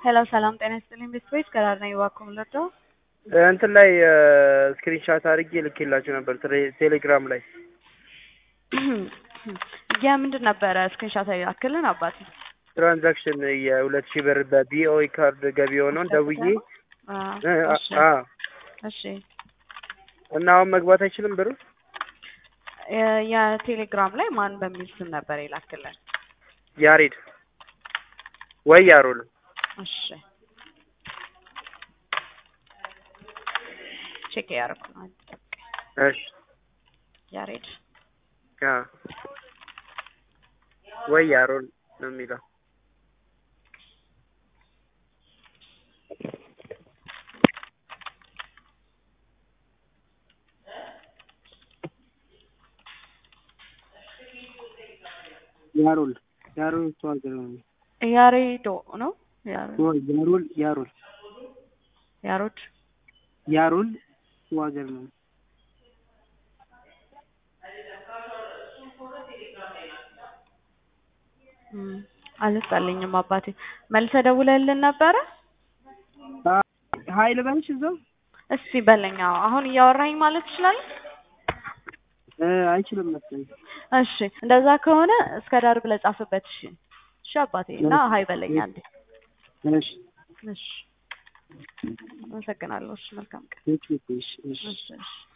ሄሎ ሰላም ጤና ይስጥልኝ ቤተሰቦች ከዳር ነኝ እባክዎ ምንድነው? እንትን ላይ ስክሪንሻት አድርጌ ልኬላቸው ነበር ቴሌ- ቴሌግራም ላይ የምንድን ነበረ ስክሪንሻት ያክልን አባቴ ትራንዛክሽን የሁለት ሺህ ብር በቢኦኢ ካርድ ገቢ የሆነውን ደውዬ አ፣ እ፣ እሺ አ እሺ እና አሁን መግባት አይችልም ብሩ የ- የቴሌግራም ላይ ማን በሚል ስም ነበር የላክልን? ያሬድ ወይ ያሮል እሺ ቼክ ያደረኩ ነው። አንድ ደቂቃ። እሺ ያሬድ አ ወይ ያሮል ነው የሚለው ያሮል ያሮል ተዋገር ነው ያሬዶ ነው ያሬ- ያሮል ያሮል ያሮድ ያሮል ተዋገር ነው እም፣ አልመጣልኝም አባቴ። መልሰህ ደውለህልን ነበረ? ሀይል በልሽ እዛው እስቲ በለኝ። አዎ፣ አሁን እያወራኝ ማለት ትችላለህ? አይችልም መሰለኝ እሺ እንደዛ ከሆነ እስከ ዳር ብለህ ጻፍበት። እሺ እሺ አባቴ እና ሀይ በለኝ አንዴ። እሺ እሺ አመሰግናለሁ። እሺ መልካም ቀን። እሺ እሺ እሺ እሺ